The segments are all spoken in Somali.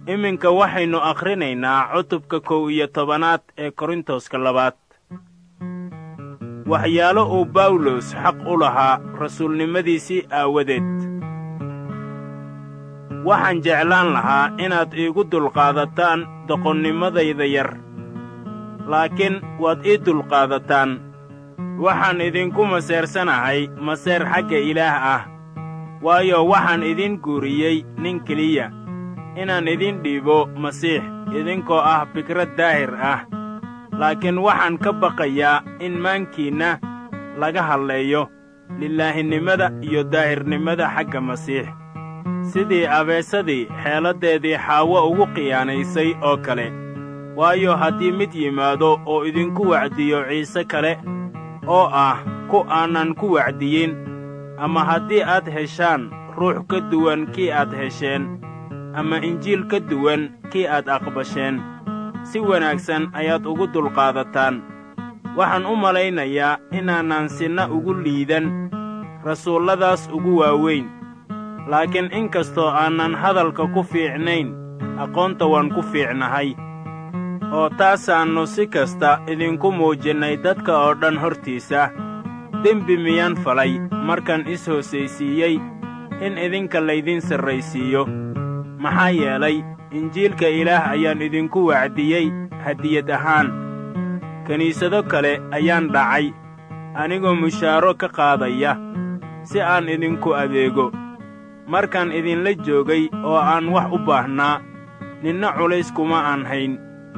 iminka waxaynu akhrinaynaa cutubka kow iyo tobanaad ee korintoska labaad waxyaalo uu bawlos xaq u lahaa rasuulnimadiisii aawadeed waxaan jeclaan lahaa inaad iigu dulqaadataan doqonnimadayda yar laakiin waad ii dulqaadataan waxaan idinku maseersanahay maseer xagga ilaah ah waayo waxaan idin guuriyey nin keliya inaan idin dhiibo masiix idinkoo ah fikrad daahir ah laakiin waxaan ka baqayaa in maankiinna laga hadleeyo lilaahinimada iyo daahirnimada xagga masiix sidii abeesadii xeeladdeedii xaawo ugu khiyaanaysay oo kale waayo haddii mid yimaado oo idinku wacdiyo ciise kale oo ah ku aanan ku wacdiyin ama haddii aad heshaan ruux ka duwan kii aad hesheen ama injiil ka duwan kii aad aqbasheen si wanaagsan ayaad ugu dulqaadataan waxaan u malaynayaa inaanan sinna ugu liidan rasuulladaas ugu waaweyn laakiin in kastoo aanan hadalka ku fiicnayn aqoonta waan ku fiicnahay oo taasaannu si kasta idinku muujinnay dadka oo dhan hortiisa dembi miyaan falay markaan is-hoosaysiiyey in idinka laydin sarraysiiyo maxaa yeelay injiilka ilaah ayaan idinku wacdiyey hadiyad ahaan kiniisado kale ayaan dhacay anigoo mushaaro ka qaadaya si aan idinku adeego markaan idinla joogay oo aan wax u baahnaa ninna culays kuma aan hayn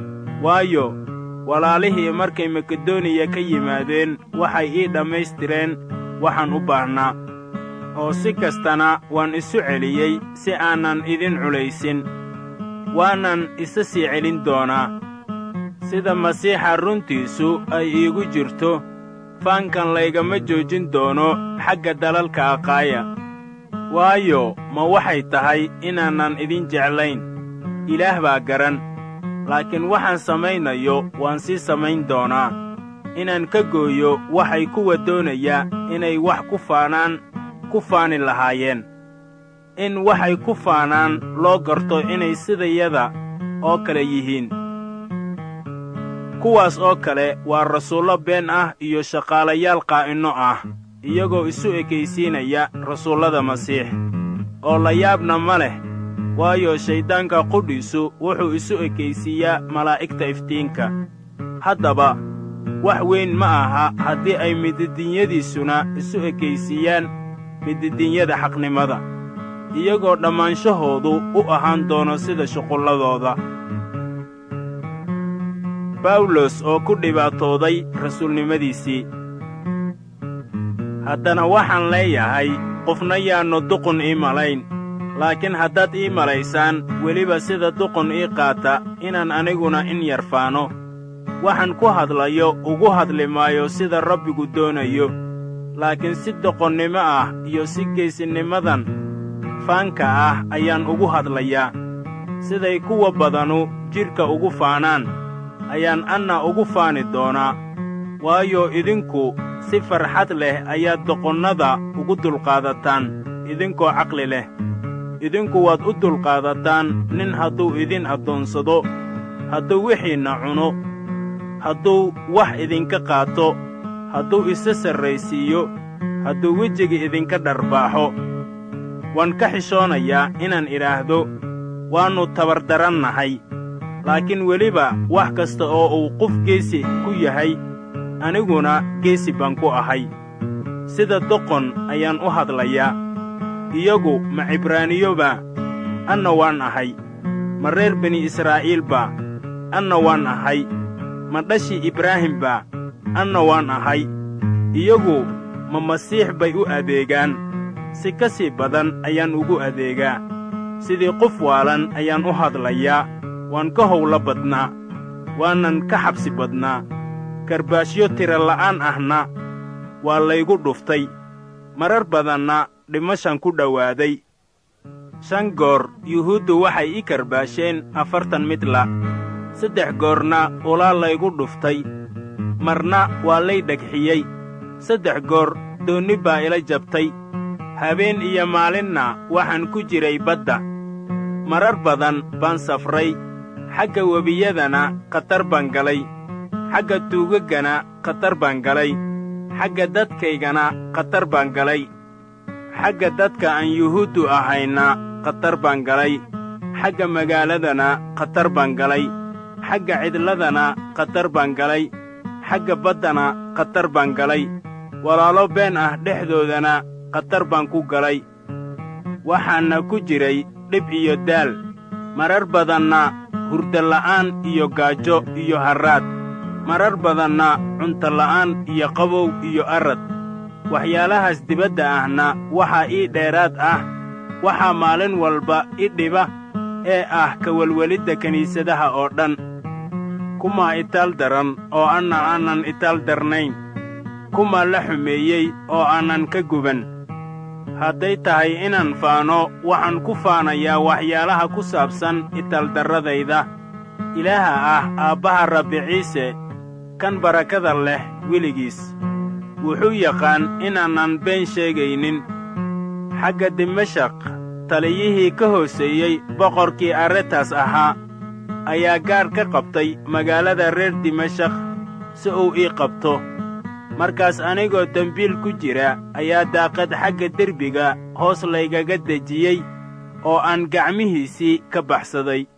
waayo walaalihii markay makedoniya ka yimaadeen waxay ii dhammaystireen waxaan u baahnaa oo si kastana waan isu celiyey si aanan idin culaysin waanan isa sii celin doonaa sida masiixa runtiisu ay iigu jirto faankan laygama joojin doono xagga dalalka aqaaya waayo ma waxay tahay inaanan idin jeclayn ilaah baa garan laakiin waxaan samaynayo waan sii samayn doonaa inaan ka gooyo waxay kuwa doonaya inay wax ku faanaan ku faani lahaayeen in waxay ku faanaan loo garto inay sidayada oo kale yihiin kuwaas oo kale waa rasuullo been ah iyo shaqaalayaal qaa'inno ah iyagoo isu ekaysiinaya rasuullada masiix oo la yaabna ma leh waayo shayddaanka qudhiisu wuxuu isu ekaysiiyaa malaa'igta iftiinka haddaba wax weyn ma aha haddii ay mididinyadiisuna isu ekaysiiyaan mididinyada xaqnimada iyagoo dhammaanshahoodu u ahaan doono sida shuqulladooda bawlos oo ku dhibaatooday rasuulnimadiisii haddana waxaan leeyahay qofna yaannu duqun ii malayn laakiin haddaad ii malaysaan weliba sida duqun ii qaata inaan aniguna in yar faano waxaan ku hadlayo ugu hadli maayo sida rabbigu doonayo laakiin si doqonnimo ah iyo si geesinimadan faanka ah ayaan ugu hadlayaa siday kuwa badanu jidhka ugu faanaan ayaan anna ugu faani doonaa waayo idinku si farxad leh ayaad doqonnada ugu dulqaadataan idinkoo caqli leh idinku waad u dulqaadataan nin hadduu idin addoonsado hadduu wixiinna cuno hadduu wax idinka qaato hadduu isa sarraysiiyo hadduu wejiga idinka dharbaaxo waan ka xishoonayaa inaan idhaahdo waannu tabardarannahay laakiin weliba wax kasta oo uu qof geesi ku yahay aniguna geesi baan ku ahay sida doqon ayaan u hadlayaa iyagu ma cibraaniyoba anna waan ahay ma reer bini israa'iilba anna waan ahay ma dhashii ibraahimba anna waan ahay iyagu ma masiix bay u adeegaan si ka sii badan ayaan ugu adeegaa sidii qof waalan ayaan u hadlayaa waan ka howlo badnaa waanan ka xabsi badnaa karbaashyo tira la'aan ahna waa laygu dhuftay marar badanna dhimashan ku dhowaaday shan goor yuhuuddu waxay ii karbaasheen afartan midla saddex goorna ulaa laygu dhuftay marna waa lay dhegxiyey saddex goor doonni baa ila jabtay habeen iyo maalinna waxaan ku jiray badda marar badan baan safray xagga webiyadana khatar baan galay xagga tuugaggana khatar baan galay xagga dadkaygana khatar baan galay xagga dadka aan yuhuuddu ahayna khatar baan galay xagga magaaladana khatar baan galay xagga cidladana khatar baan galay xagga baddana khatar baan galay walaalo been ah dhexdoodana khatar baan ku galay waxaanna ku jiray dhib iyo daal marar badanna hurdola'aan iyo gaajo iyo harraad marar badanna cuntola'aan iyo qabow iyo arad waxyaalahaas dibadda ahna waxaa ii dheeraad ah waxaa maalin walba i dhiba ee ah ka welwelidda kiniisadaha oo dhan kumaa itaal daran oo anna aanan itaal darnayn kumaa la xumeeyey oo aanan ka guban hadday tahay inaan faano waxaan ku faanayaa waxyaalaha ku saabsan itaaldarradayda ilaaha ah aabbaha rabbi ciise kan barakada leh weligiis wuxuu yaqaan inaanan been sheegaynin xagga dimashaq taliyihii ka hooseeyey boqorkii arretas ahaa ayaa gaadh ka qabtay magaalada reer dimashaq si uu ii qabto markaas anigoo dembiil ku jira ayaa daaqad xagga derbiga hoos laygaga dejiyey oo aan gacmihiisii ka baxsaday